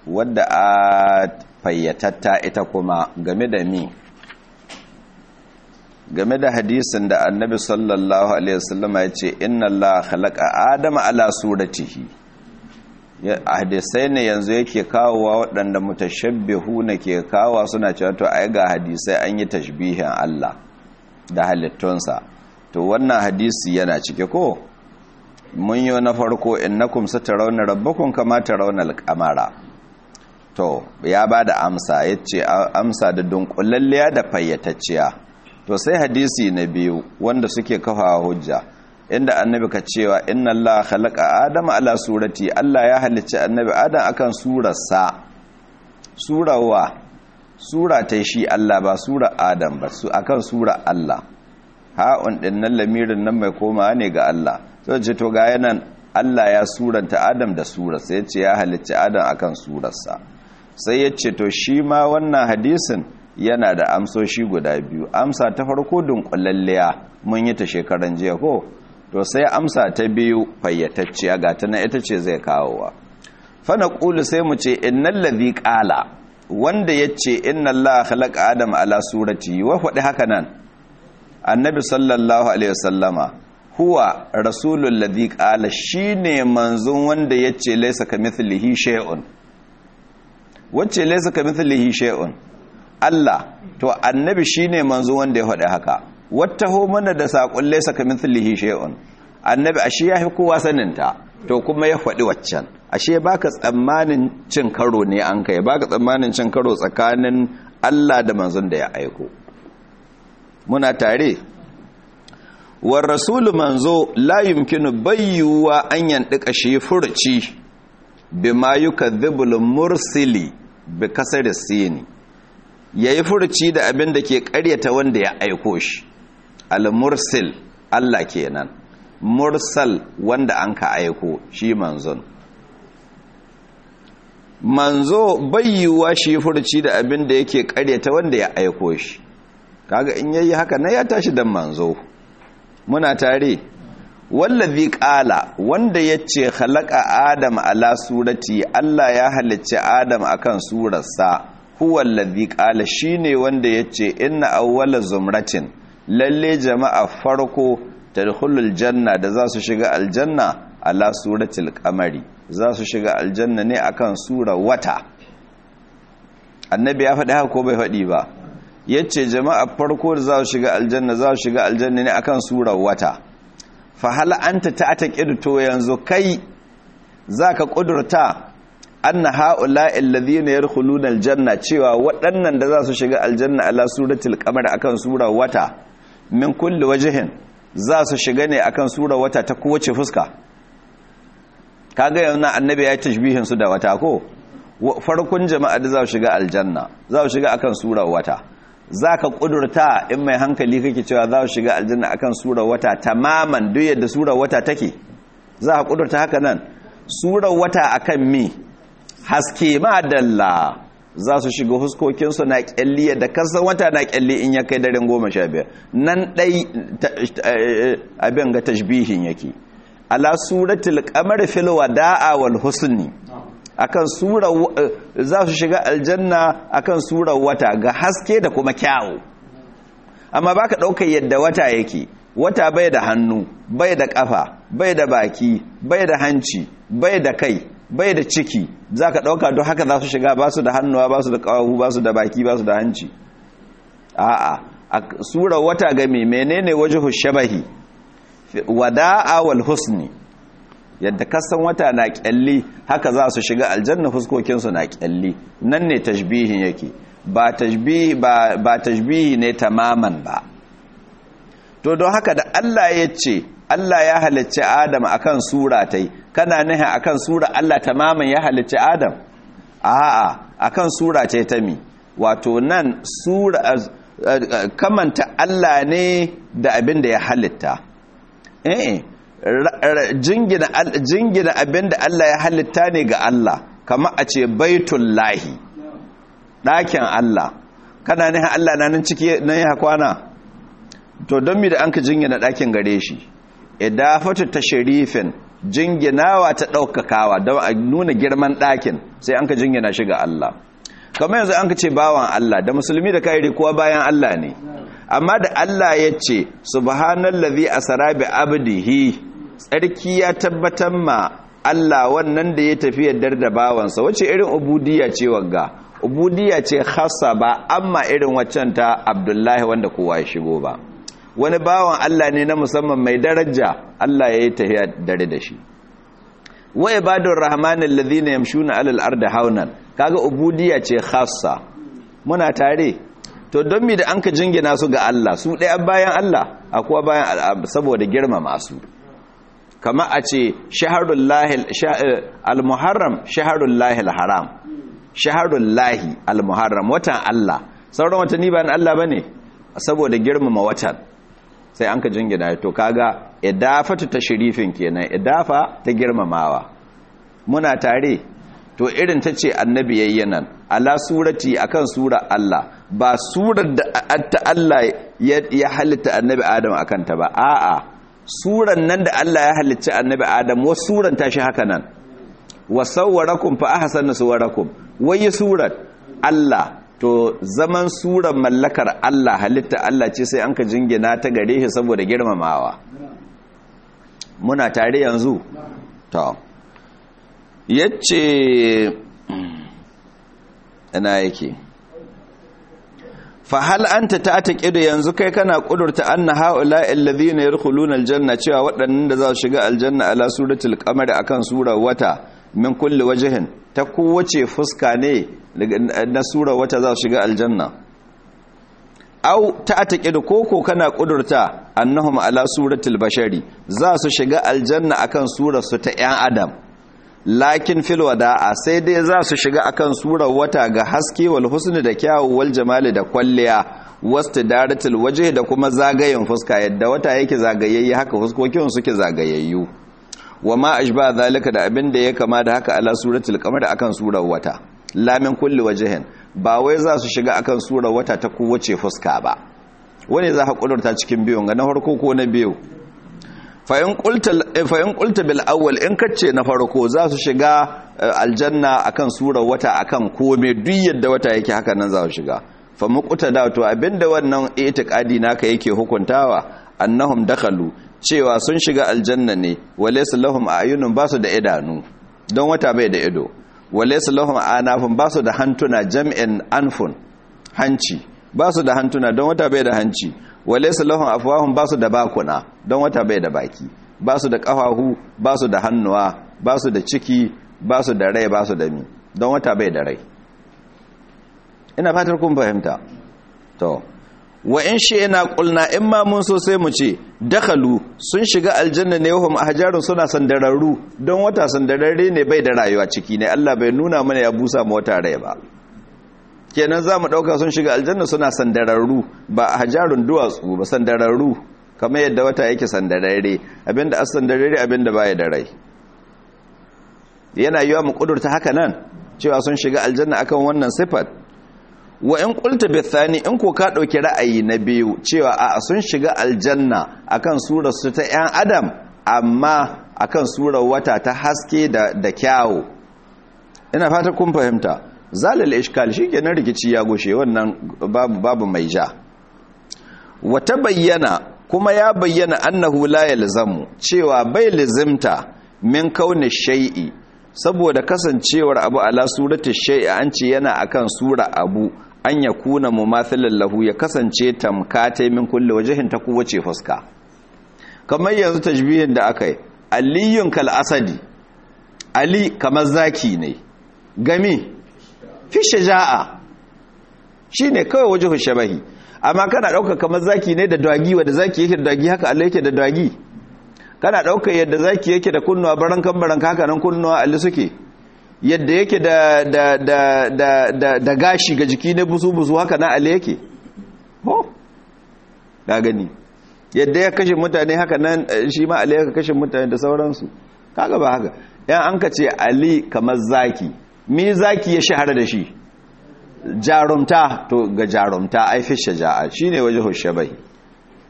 wadda a fayyatatta ita kuma game da mi game da hadisin da annabi sallallahu alaihi wasallama ya ce inna Allah khalaqa adama ala suratihi hadisai ne yanzu yake kawowa waɗanda mutashabbihu na ke kawowa suna cewa to ai ga hadisai an yi tashbihin Allah da halittunsa to wannan hadisi yana cike ko mun yi na farko innakum satarawna rabbakum kama tarawna al-qamara to ya bada amsa yace amsa da dunkulalliya da fayyatacciya to sai hadisi na biyu wanda suke kafa hujja inda annabi ka cewa inna Allah khalaqa adama ala surati Allah ya halicci annabi adam akan surarsa surawa sura ta shi Allah ba sura adam ba su akan sura Allah ha'un din nan lamirin nan mai koma ne ga Allah sai ce to ga yanan Allah ya suranta adam da surarsa yace ya halicci adam akan surarsa sai yace to shi ma wannan hadisin yana da amsoshi guda biyu amsa ta farko dunkulalliya mun yi ta shekaran jiya ko to sai amsa ta biyu fayyatacciya ga ta na ita ce zai kawowa fana ƙulu sai mu ce innan ladhi ƙala wanda ya ce inna Allah khalaqa adam ala surati wa faɗi haka nan annabi sallallahu alaihi wasallama huwa rasulul ladhi ƙala shine manzon wanda ya ce laysa kamithlihi shay'un wacce laysa kamithlihi shay'un Allah to annabi shine manzo wanda ya faɗi haka wattaho mana da saƙon laysa kamithlihi shay'un annabi ashe yafi kowa saninta to kuma ya faɗi waccan ashe baka tsammanin cin karo ne an kai baka tsammanin cin karo tsakanin Allah da manzon da ya aiko muna tare war rasulu manzo la yumkinu bayyuwa an yandika shi furci bima yukadhibul mursili bi kasar sini ya yi furci da abin da ke karyata wanda ya aiko shi al-mursil Allah kenan mursal wanda an ka aiko shi manzon manzo bayyuwa shi furci da abin da yake karyata wanda ya aiko shi kaga in yayi haka na ya tashi dan manzo muna tare wallazi qala wanda yace khalaqa adam ala surati Allah ya halicci adam akan surarsa huwa allazi qala shine wanda yace inna awwala zumratin lalle jama'a farko tadkhulul janna da za su shiga aljanna ala suratil qamari za su shiga aljanna ne akan sura wata annabi ya faɗi haka ko bai faɗi ba yace jama'a farko da za su shiga aljanna za su shiga aljanna ne akan sura wata fa hal anta ta'taqidu to yanzu kai zaka kudurta anna ha'ula'i alladhina yadkhuluna aljanna cewa waɗannan da za su shiga aljanna ala suratul qamar akan sura wata min kulli wajhin za su shiga ne akan sura wata ta kowace fuska kaga yana annabi ya tashbihin su da wata ko farkon jama'a da za su shiga aljanna za su shiga akan sura wata zaka kudurta in mai hankali kake cewa za su shiga aljanna akan sura wata tamaman duk yadda sura wata take za ka kudurta haka nan sura wata akan mi haske madalla za su shiga huskokinsu na kyalli da kasan wata na kyalli in ya kai daren goma sha biyar nan ɗai abin ga tashbihin yake ala suratul qamar fil wada'a wal husni akan sura za su shiga aljanna akan sura wata ga haske da kuma kyawu amma baka ɗaukar yadda wata yake wata bai da hannu bai da kafa bai da baki bai da hanci bai da kai bai da ciki za ka ɗauka don haka za su shiga ba su da hannuwa ba su da ƙawahu ba su da baki ba su da hanci a'a a sura wata game menene waje shabahi wada'a wal husni yadda kasan wata na kyalli haka za su shiga aljanna fuskokinsu na kyalli nan ne tashbihin yake ba tashbihi ba, ba tashbihi ne tamaman ba to don haka da Allah ya ce Allah ya halicci Adam akan sura tai kana nihin akan sura Allah tamaman ya halicci Adam a'a akan sura tai ta mi wato nan sura kamanta Allah ne da abin da ya halitta eh jingina jingina abin da Allah ya halitta ne ga Allah kamar a ce baitullahi ɗakin Allah kana nihin Allah na nan ciki nan ya kwana to don mi da an ka jingina ɗakin gare shi idafatu tashrifin jinginawa ta ɗaukakawa don a nuna girman ɗakin sai an ka jingina shi ga Allah kamar yanzu an ka ce bawan Allah da musulmi da kairi kuwa bayan Allah ne amma da Allah ya ce subhanallazi asra bi abdihi tsarki ya tabbatar ma Allah wannan da ya tafi yaddar da bawansa wace irin ubudiyya ce wagga ubudiyya ce khassa ba amma irin waccan ta Abdullahi wanda kowa ya shigo ba wani bawan Allah ne na musamman mai daraja Allah ya yi tafiya dare da shi wa ibadur rahmanil ladhina yamshuna alal ardi haunan kaga ubudiyya ce khassa muna tare to don mi da anka jingina su ga Allah su ɗaya bayan Allah akwai bayan saboda girmama su kama a ce shaharul lahil al-muharram shaharul lahil haram shaharul lahi al-muharram watan Allah sauran watanni ba na Allah bane saboda girmama watan sai an ka jingina to kaga idafatu tashrifin kenan idafa ta girmamawa muna tare to irin ta ce annabi yayyanan ala surati akan sura Allah ba surar da ta Allah ya halitta annabi Adam akan ta ba a'a suran nan da Allah ya halitta annabi Adam wa suran ta shi haka nan wa sawwarakum fa ahsana suwarakum wai surat Allah to zaman suran mallakar Allah halitta Allah ce sai an ka jingina ta gare shi saboda girmamawa muna tare yanzu to yace ina yake fa hal anta ta'taqidu yanzu kai kana kudurta anna haula alladhina yadkhuluna aljanna cewa waɗannan da za su shiga aljanna ala suratul qamar akan surar wata min kulli wajhin ta kowace fuska ne na surar wata za su shiga aljanna au ta'taqidu koko kana kudurta annahum ala suratul bashari za su shiga aljanna akan surar su ta yan adam lakin fil wada'a sai dai za su shiga akan surar wata ga haske wal husni da kyawu wal jamali da kwalliya wastidaratul wajhi da kuma zagayen fuska yadda wata yake zagayayye haka fuskokin suke zagayayyu wama ashba zalika da abin da ya kama da haka ala suratul qamar akan surar wata lamin kulli wajhin ba wai za su shiga akan surar wata ta kowace fuska ba wani za ka kudurta cikin biyun ga na farko ko na biyu fa'in ƙulta bil awwal in kacce na farko za su shiga aljanna akan surar wata akan kome duk yadda wata yake haka nan za su shiga fa muqta da to abinda wannan itiqadi naka yake hukuntawa annahum dakhalu cewa sun shiga aljanna ne walaysa lahum ayunun basu da idanu don wata bai da ido walaysa lahum anafun basu da hantuna jam'in anfun hanci basu da hantuna don wata bai da hanci walaysa lahum afwahum basu da bakuna don wata bai da baki basu da kafahu basu da hannuwa basu da ciki basu da rai basu da mi don wata bai da rai ina fatar kun fahimta to wa in shi ina kulna in ma mun so sai mu ce dakhalu sun shiga aljanna ne wahum ahjarun suna sandararru don wata sandararre ne bai da rayuwa ciki ne Allah bai nuna mana ya busa mu wata rai ba kenan za mu ɗauka sun shiga aljanna suna sandararru ba a hajarun duwatsu ba sandararru kamar yadda wata yake sandararre abinda as sandararre abinda baya da rai yana yiwa mu kudurta haka nan cewa sun shiga aljanna akan wannan sifat wa in qulta bithani in ko ka dauki ra'ayi na biyu cewa a sun shiga aljanna akan surar su ta yan adam amma akan surar wata ta haske da da kyawu ina fata kun fahimta zalal ishkal shikenan rikici ya goshe wannan babu babu mai ja wata bayyana kuma ya bayyana annahu la yalzamu cewa bai lazimta min kauni shay'i saboda kasancewar abu ala surati shay'i an ce yana akan sura abu an ya kuna mumathilan lahu ya kasance tamkate min kulli wajhin ta kowace fuska kamar yanzu tajbihin da akai aliyun kal asadi ali kamar zaki ne gami fi shaja'a shine kawai wajhu shabahi amma kana dauka kamar zaki ne da dagi wanda zaki yake da dagi haka Allah yake da dagi kana dauka yadda zaki yake da kunnuwa barankan baranka haka nan kunnuwa Allah suke yadda yake da da da da da, da gashi ga jiki ne busu busu haka na Allah yake ho ga gani yadda ya kashe mutane haka nan shi ma Ali ya kashe mutane da sauransu kaga ba haka yan an ka ce Ali kamar zaki me zaki ya shahara da shi jarumta to ga jarumta ai fi shaja'a shine wajhu shabai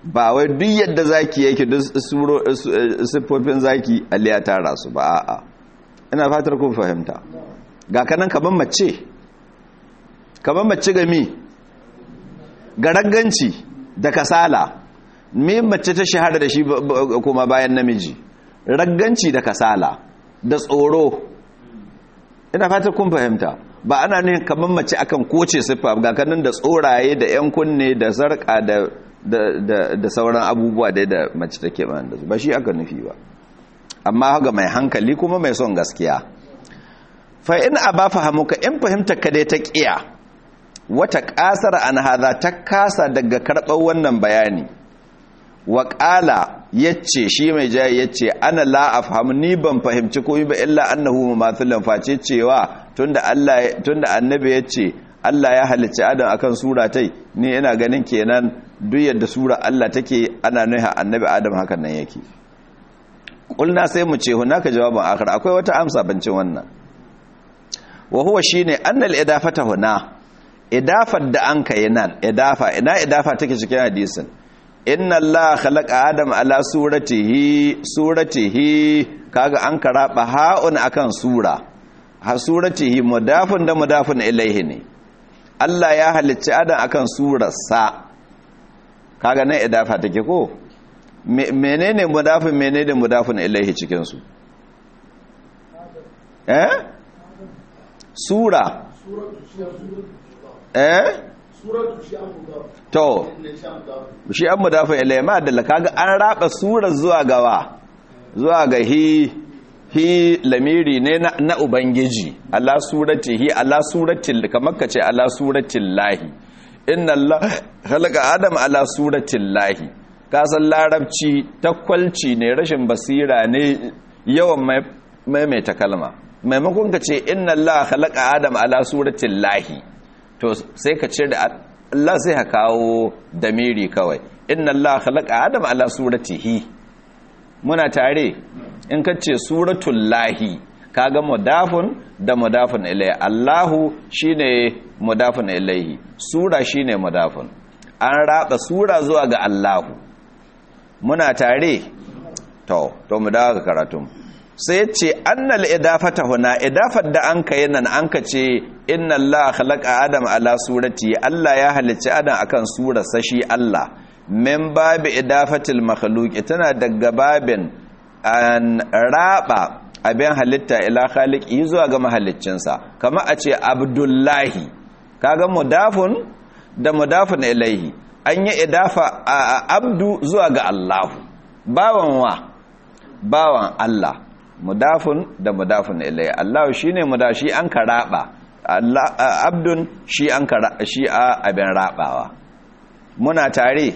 ba wai duk yadda zaki yake duk siffofin zaki Allah ya tara su ba a'a ina fatar kun fahimta ga kanan kaman mace kaman mace ga mi ga ragganci da kasala me mace ta shahara da shi kuma bayan namiji ragganci da kasala da tsoro ina fatar kun fahimta ba ana ne kaman mace akan koce siffa ga kanan da tsoraye da yan kunne da sarka da da sauran abubuwa dai da mace take man da su ba shi aka nufi ba amma ga mai hankali kuma mai son gaskiya fa in aba fahamuka in fahimta ka dai ta kiya wata kasar an hada ta kasa daga karɓar wannan bayani wa ƙala yace shi mai jayi yace ana la afham ni ban fahimci komai ba illa annahu mumathilan face cewa tunda Allah tunda annabi yace Allah ya halicci Adam akan sura tai ni ina ganin kenan duk yadda sura Allah take ana nuna annabi Adam hakan nan yake kulna sai mu ce hunaka jawabin akhir akwai wata amsa bancin wannan wa huwa shine annal idafata huna idafar da an kai nan idafa ina idafa take cikin hadisin inna Allah khalaqa adam ala suratihi suratihi kaga an karaba ha'un akan sura ha suratihi mudafun da mudafun ilaihi ne Allah ya halicci adam akan surarsa kaga nan idafa take ko menene mudafin menene mudafin ilaihi cikin su eh sura eh to shi an mudafin ilaihi ma da kaga an raba sura zuwa gawa zuwa ga hi hi lamiri ne na, na ubangiji ala suratihi ala suratil kamar kace ala suratil lahi inna Allah khalaqa adam ala suratil lahi kasan larabci takwalci ne rashin basira ne yawan maimaita kalma maimakon ka ce inna Allah khalaqa adam ala suratil lahi to sai ka ce da Allah sai ka kawo damiri kawai inna Allah khalaqa adam ala suratihi muna tare in ka ce suratul lahi kaga mudafun da mudafun ilayhi Allahu shine mudafun ilayhi sura shine mudafun an raba sura zuwa ga Allahu muna tare to to mu dawo ga karatun sai ce annal idafata huna idafar da an kai nan an ka ce inna Allah khalaqa adam ala surati Allah ya halicci adam akan surar sashi Allah min babi idafatil makhluqi tana daga babin an raba abin halitta ila khaliqi zuwa ga mahaliccinsa kama a ce abdullahi kaga mudafun da mudafun ilaihi an yi idafa a abdu zuwa ga Allahu bawan wa bawan Allah mudafun da mudafun ilaihi Allahu shine mudashi an karaba Allah abdun shi an shi a abin rabawa muna tare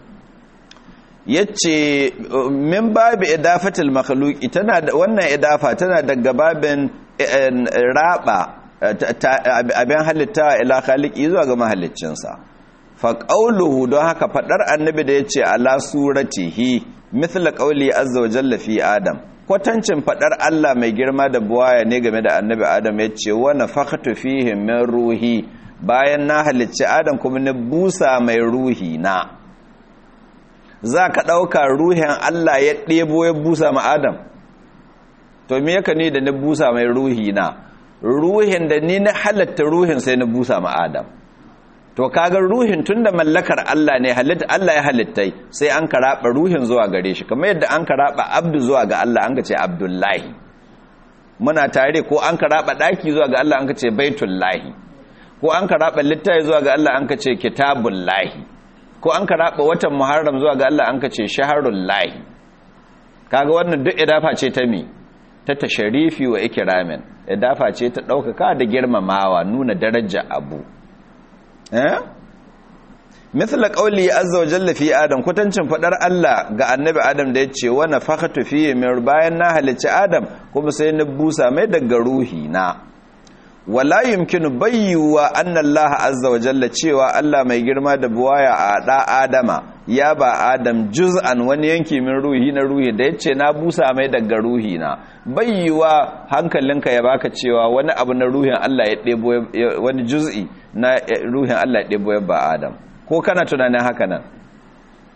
yace min babu idafatul makhluqi tana da wannan idafa tana daga babin raba abin halitta ila khaliqi zuwa ga mahaliccinsa fa qawluhu don haka fadar annabi da yace ala suratihi mithla qawli azza wa jalla fi adam kwatancin fadar Allah mai girma da buwaya ne game da annabi adam yace wa nafakhtu fihi min ruhi bayan na halicci adam kuma na busa mai ruhi na za ka ɗauka ruhin Allah ya ɗebo ya busa ma Adam to me yaka ne da na busa mai ruhi na ruhin da ni na halatta ruhin sai na busa ma Adam to kaga ruhin tunda mallakar Allah ne halitta Allah ya halittai sai an karaba ruhin zuwa gare shi kamar yadda an karaba abdu zuwa ga Allah an ka ce abdullahi muna tare ko an karaba daki zuwa ga Allah an ka ce baitullahi ko an karaba littafi zuwa ga Allah an ka ce kitabullahi ko an karaba watan muharram zuwa ga Allah an ka ce shaharul lahi kaga wannan duk idafa ce ta mi ta tasharifi wa ikramin idafa ce ta daukaka da girmamawa nuna daraja abu eh mithla qawli azza wa jalla fi adam kwatancin fadar Allah ga annabi adam da yace wa nafakhatu fi min bayan na halicci adam kuma sai na busa mai daga ruhi na wala yumkinu bayyuwa anna Allah azza wa jalla cewa Allah mai girma da buwaya a da Adama ya ba Adam juz'an wani yanki min ruhi na ruhi da yace na busa mai daga ruhi na bayyuwa hankalinka ya baka cewa wani abu na ruhin Allah ya debo wani juz'i na ruhin Allah ya debo ya ba Adam ko kana tunanin haka nan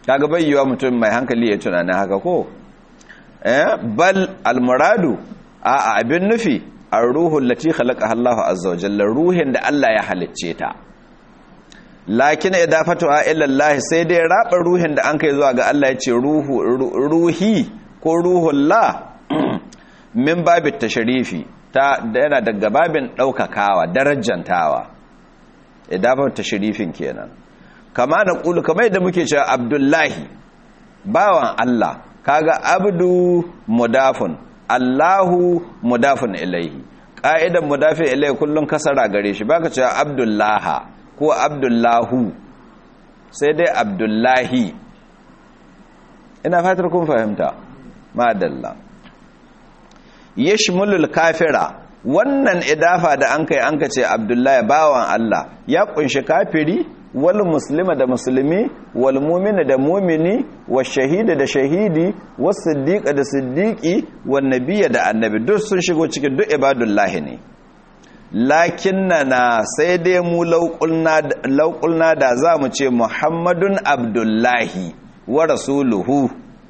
kaga bayyuwa mutum mai hankali ya tunanin haka ko eh bal almuradu a abin nufi ar-ruhul lati khalaqa Allahu azza wa jalla ruhin da Allah ya halicce ta lakin idafatu ila Allah sai dai raba ruhin da an kai zuwa ga Allah ya ce ruhu ruhi ko ruhullah min babit tashrifi ta yana daga babin daukakawa darajantawa idafatu tashrifin kenan kama na ƙulu kamar yadda muke cewa abdullahi bawan Allah kaga abdu mudafun allahu mudafun ilaihi ƙa'idan mudafin ilaihi kullum kasara gare shi baka cewa abdullaha ko abdullahu sai dai abdullahi ina fatar kun fahimta madalla yashmulul kafira wannan idafa da an kai an ka ce abdullahi bawan Allah ya kunshi kafiri wal muslima da musulmi wal mumina da mumini wa shahida da shahidi was siddiqa da siddiqi wan nabiyya da annabi duk sun shigo cikin duk ibadullahi ne lakinnana sai dai mu lauqulna da za mu ce muhammadun abdullahi wa rasuluhu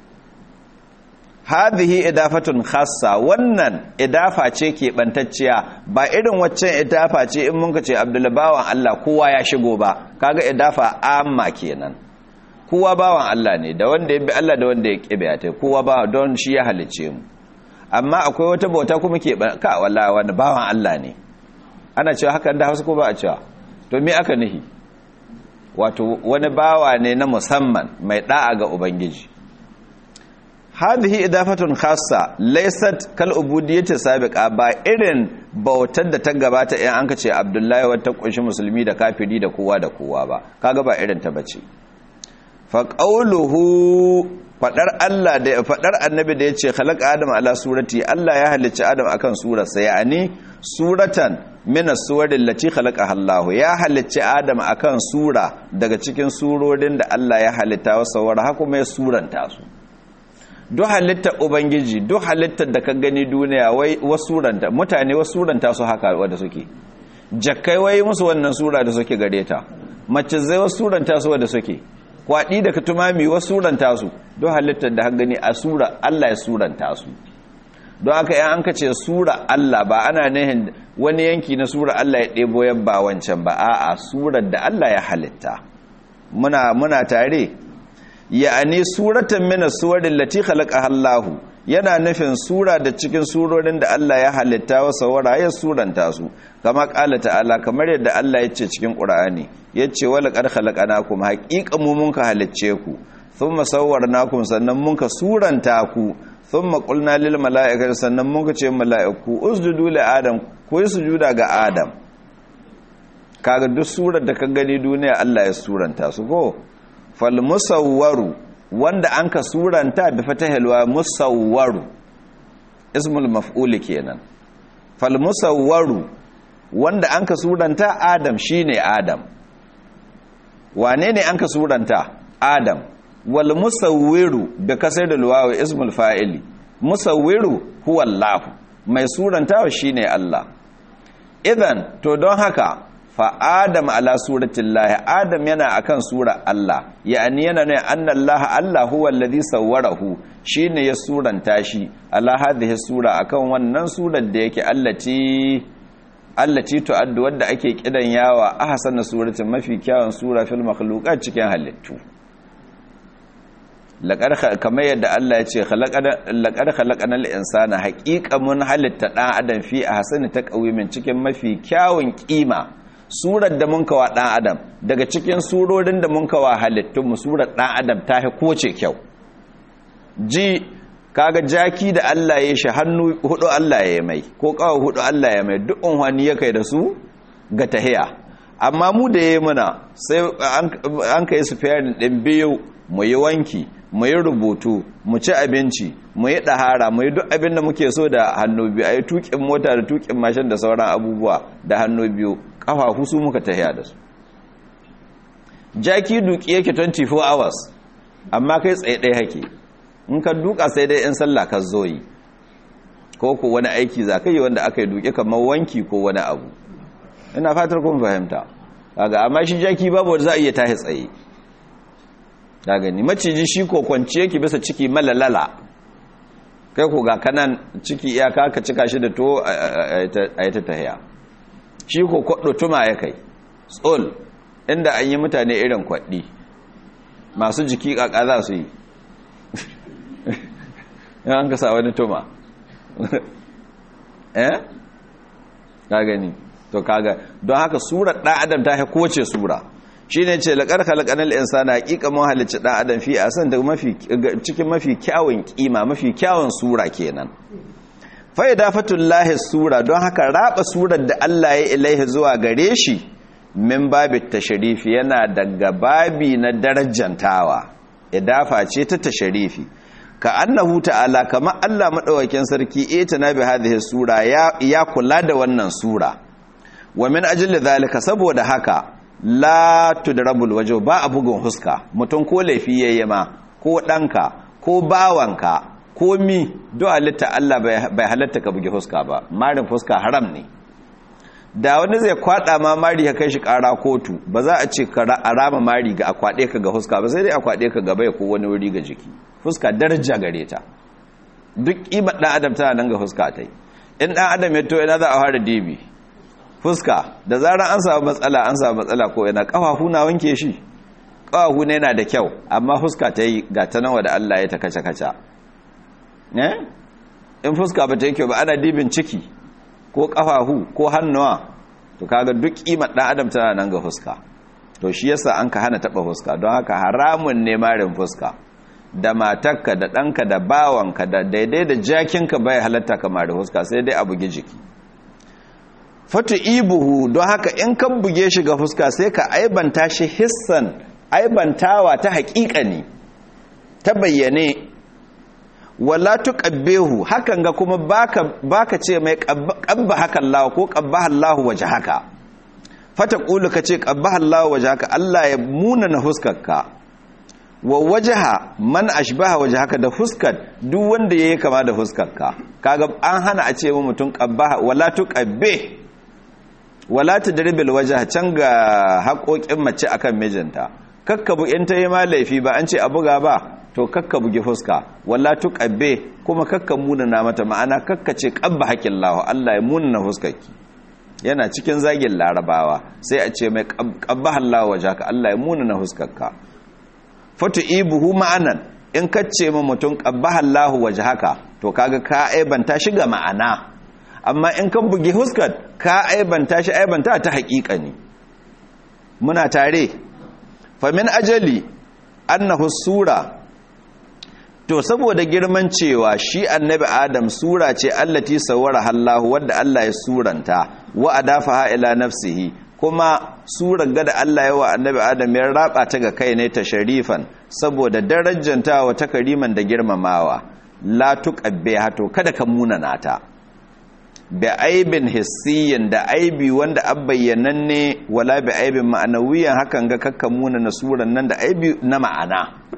hadhihi idafatun khassa wannan idafa ce ke bantacciya ba irin waccan idafa ce in mun ce abdul bawan Allah kowa ya shigo ba kaga idafa amma kenan kowa bawan Allah ne da wanda ya bi Allah da wanda ya kibe ta kowa ba don shi ya halice mu amma akwai wata bauta kuma ke ka wallahi wanda bawan Allah ne ana cewa haka da Hausa ko ba a cewa to me aka nihi wato wani bawa ne na musamman mai da'a ga ubangiji hadhihi idafatun khassa laysat kal ubudiyyati sabiqa ba irin bautar da ta gabata in an kace abdullahi wata kunshi musulmi da kafiri da kowa da kowa ba kaga ba irin ta bace fa qawluhu fadar Allah da fadar annabi da yace khalaqa adam ala surati Allah ya halicci adam akan surarsa yani suratan min as-suwari allati khalaqaha Allah ya halicci adam akan sura daga cikin surorin da Allah ya halitta wa sawara haka mai suranta su duk halittar ubangiji duk halittar da ka gani duniya wai wasuranta mutane wasuranta su haka wadda suke jakkai wai musu wannan sura da suke gare ta mace zai wasuranta su wadda suke kwaɗi da katumami wasuranta su duk halittar da ka gani a sura Allah ya suranta su don haka yan an ka ce sura Allah ba ana nihin wani yanki na sura Allah ya ɗebo yabba wancan ba a'a surar da Allah ya halitta muna muna tare ya'ani suratan min as-suwarin lati khalaqaha Allah yana nufin sura da cikin surorin da Allah ya halitta wa sawara ya suranta su kama kala ta'ala kamar yadda Allah ya ce cikin Qur'ani yace wala qad khalaqnakum haqiqan mu mun ka halicce ku thumma sawwarnakum sannan mun ka suranta ku thumma qulna lil mala'ikati sannan mun ka ce mala'iku usjudu li adam ku yi sujuda ga adam kaga duk surar da ka gani duniya Allah ya suranta su ko fal musawwaru wanda an ka suranta bi fatahilwa musawwaru ismul maf'ul kenan fal musawwaru wanda an ka suranta adam shine adam wane ne an ka suranta adam wal musawwiru bi kasar da wawi ismul fa'ili musawwiru huwa allah mai surantawa shine allah idan to don haka fa adam ala suratin lahi adam yana akan sura Allah ya'ani yana ne annallaha Allah huwa alladhi sawwarahu shine ya suranta shi ala hadhihi sura akan wannan surar da yake allati allati tu'addu wadda ake kidan yawa ahsana suratin mafi kyawun sura fil makhluqat cikin halittu laqad kamar yadda Allah ya ce laqad khalaqanal insana haqiqa mun halitta dan adam fi ahsani taqwimin cikin mafi kyawun kima surar da mun kawa ɗan adam daga cikin surorin da mun kawa halittunmu surar ɗan adam ta fi koce kyau ji kaga jaki da Allah ya shi hannu hudu Allah ya mai ko kawo hudu Allah ya mai duk unhwani ya kai da su ga tahiya amma mu da ya muna sai an kai su fiyarin ɗin biyu mu yi wanki mu yi rubutu mu ci abinci mu yi ɗahara mu yi duk abin da muke so da hannu biyu a yi tuƙin mota da tuƙin mashin da sauran abubuwa da hannu biyu ƙafafu su muka tahiya da su jaki duki yake 24 hours amma kai tsaye ɗaya hake in ka duka sai dai in sallah ka zo yi ko ko wani aiki za ka yi wanda aka yi duki kamar wanki ko wani abu ina fatar kun fahimta kaga amma shi jaki babu wanda za a iya tahi tsaye ka gani maciji shi ko kwanci yake bisa ciki malalala kai ko ga kanan ciki iyaka ka cika shi da to a yi ta tahiya shi ko kwaɗo tuma ya kai tsol inda an yi mutane irin kwaɗi masu jiki ƙaƙa za su yi yan ka sa wani tuma eh ka gani to kaga don haka surar ɗan adam ta ha kowace sura shi ne ce laƙar halƙanar insana haƙiƙa mun halicci ɗan adam fi a san cikin mafi kyawun ƙima mafi kyawun sura kenan fa'ida fatullahi sura don haka raba surar da Allah ya ilaihi zuwa gare shi min babi tasharifi yana daga babi na darajantawa idafa ce ta tasharifi ka annahu ta'ala kama Allah madaukakin sarki ita na bi hadhihi sura ya kula da wannan sura wa min ajli zalika saboda haka la tudrabul wajh ba a bugun huska mutum ko laifi yayi ma ko danka ko bawanka ko mi do halitta Allah bai halatta ka bugi huska ba marin fuska haram ne da wani zai kwada ma mari ya kai shi kara kotu ba za a ce ka rama mari ga akwade ka ga huska ba sai dai akwade ka gaba ko wani wuri ga jiki fuska daraja gare ta duk kimar dan adam tana nan ga fuska tai in dan adam ya to ina za a fara dibi fuska da zarar an samu matsala an samu matsala ko ina kafafu na wanke shi kafafu ne yana da kyau amma fuska ta yi ga ta nawa da Allah ya ta kaca kaca ne in fuska ba ta yi kyau ba ana dibin ciki ko kafafu ko hannuwa to kaga duk kimar dan adam tana nan ga fuska to shi yasa an ka hana taba fuska don haka haramun ne marin fuska da matarka da ɗanka da bawanka da daidai da jakinka bai halatta ka mari fuska sai dai a bugi jiki fatu ibuhu don haka in kan buge shi ga fuska sai ka aibanta shi hissan aibantawa ta haƙiƙani ta bayyane wala tuqabbihu hakan ga kuma baka baka ce mai qabba hakan Allah ko qabbaha Allah waje haka fata qulu kace qabbaha Allah waje haka Allah ya muna na huskarka wa wajaha man ashbaha wajhaka da fuskar duk wanda yayi kama da huskarka kaga an hana a ce mutum qabbaha wala tuqabbe wala tadribil wajha can ga haƙoƙin mace akan mijinta kakkabu in ta yi ma laifi ba an ce a buga ba to kakka bugi fuska wala tuqabbe kuma kakka munana mata ma'ana kakka ce qabba haƙillahu Allah ya munana fuskarki yana cikin zagin larabawa sai a ce mai qabbaha Allah wajhaka Allah ya munana fuskarka fatu ibuhu ma'anan in kace ma mutum qabbaha Allah wajhaka to kaga ka aibanta shi ga ma'ana amma in kan bugi huskar ka aibanta shi aibanta ta haƙiƙa ne muna tare famin ajali annahu sura to saboda girman cewa shi annabi adam sura ce allati sawara hallahu wadda Allah ya suranta wa adafaha ila nafsihi kuma surar gada Allah yawa annabi adam ya raba ta ga kai ne ta sharifan saboda darajantawa ta kariman da girmamawa la tuqabbiha to kada ka munana ta bi aibin hissiyin da aibi wanda abbayyananne wala bi aibin ma'anawiyan hakan ga kakka munana suran nan da aibi na ma'ana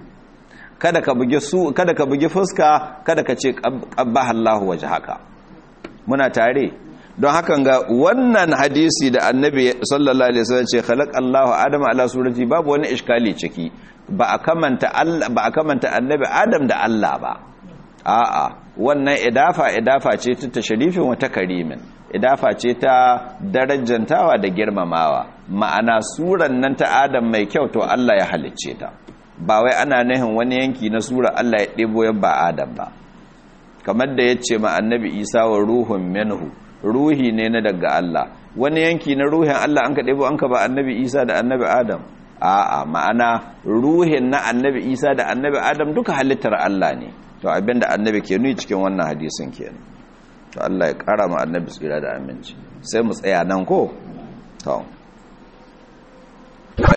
kada ka bugi su kada ka bugi fuska kada ka ce qabbaha Allahu wajhaka muna tare don hakan ga wannan hadisi da annabi sallallahu alaihi wasallam ce khalaq Allahu adama ala surati babu wani iskali ciki ba a kamanta Allah ba a kamanta annabi Adam da Allah ba a'a wannan idafa idafa ce ta tashrifin wata karimin idafa ce ta darajantawa da girmamawa ma'ana suran nan ta Adam mai kyau to Allah ya halicce ta ba wai ana nahin wani yanki na sura Allah ya ɗebo ya ba Adam ba kamar da ya ce ma annabi Isa wa ruhun minhu ruhi ne na daga Allah wani yanki na ruhin Allah an ka ɗebo an ka ba annabi Isa da annabi Adam a'a ma'ana ruhin na annabi Isa da annabi Adam duka halittar Allah ne to abinda annabi ke nuni cikin wannan hadisin kenan to Allah ya kara ma annabi tsira da aminci sai mu tsaya nan ko to